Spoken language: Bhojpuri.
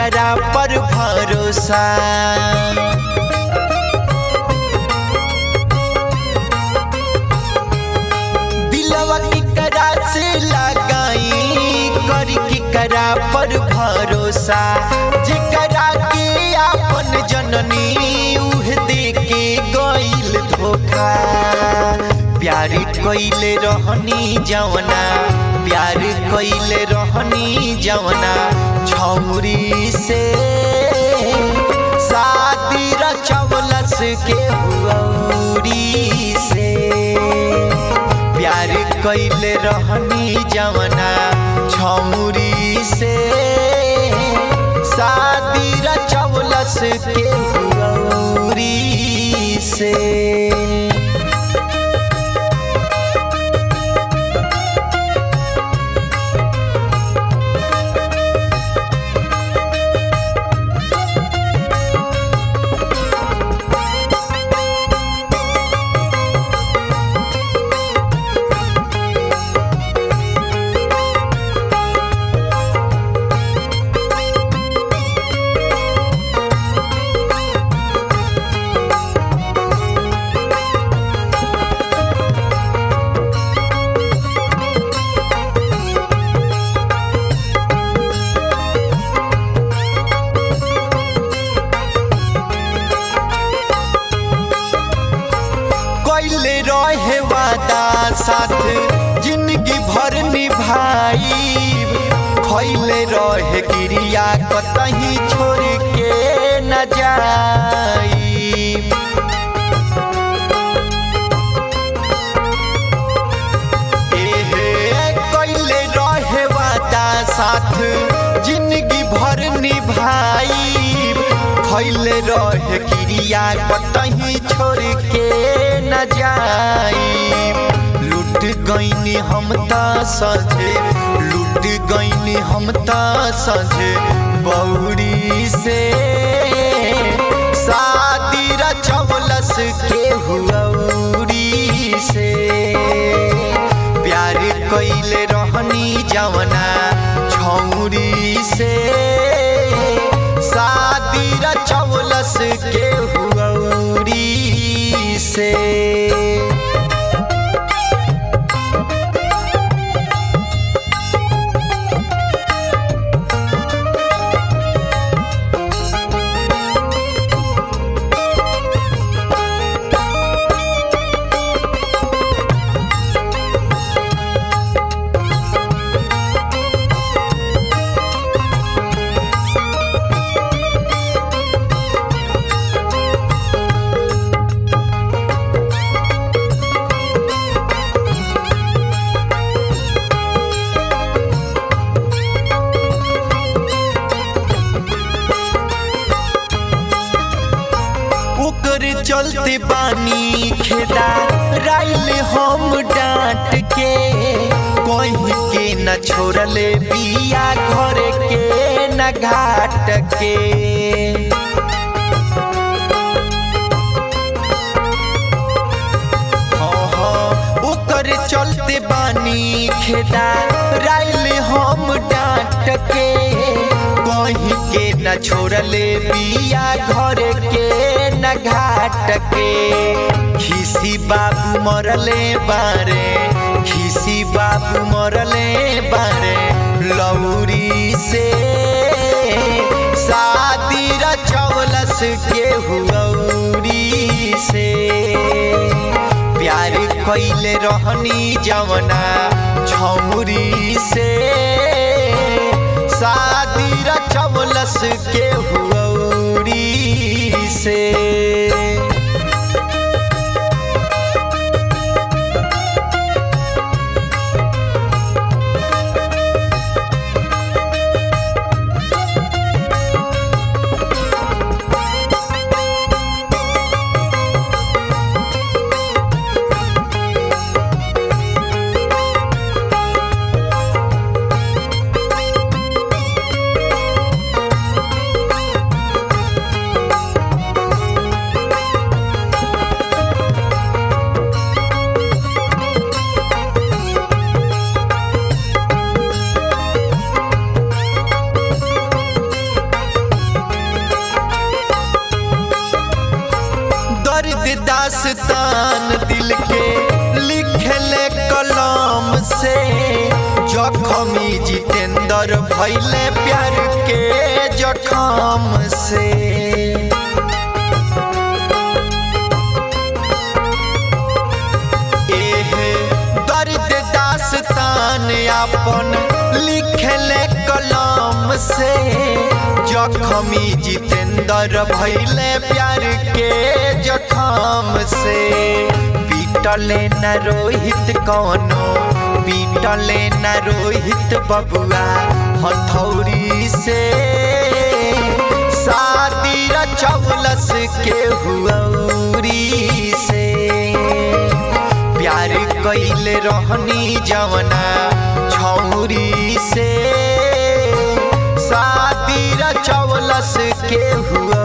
केकरा पर भरोसा दिलवा केकरा से लगाई करी केकरा पर भरोसा जेकरा के आपन जननी उह दे के गइल धोखा प्यार कइले रहनी जवना प्यार कइले रहनी जवना छौरी से शादी रचवलस के हुआरी से प्यार कइले रहनी जवना छौरी से शादी रचवलस के हुआरी से कैले रहे वादा साथ जिंदगी भर निभाई खैले रहे गिरिया कतही छोड़ के न जाई एहे कैले रहे वादा साथ जिंदगी भर निभाई खैले रहे क्रिया कतही छोड़ के न जाई लुट गईनी हम त सजे लुट गईनी हम त सजे बौरी से शादी रचवलस के हुआरी से प्यार कइले रहनी जवना छौरी से शादी रचवलस के हुआरी से ओकर चलते बानी खेदा राइल हम डांट के कहीं के न छोड़ले बिया घर के न घाट के हाँ, हाँ, ओकर चलते बानी खेदा राइल हम डांट के कहीं के न छोड़ले बिया घर के न घाट के खिसी बाबू मरले बारे खिसी बाबू मरले बारे लौरी से शादी रचवलस के हुआरी से प्यार कैले रहनी जवना छौरी से शादी रचवलस के हुआरी से से जखमी जितेंद्र भैले प्यार के जखम से एहे दर्द दास्तान अपन लिखले कलम से जखमी जितेंद्र भैले प्यार के जखम से पीटले न रोहित कौनो पीटले न रोहित बबुआ हथौड़ी से शादी रचौलस के हुआरी से प्यार कैले रहनी जवना छौरी से शादी रचौलस के हुआ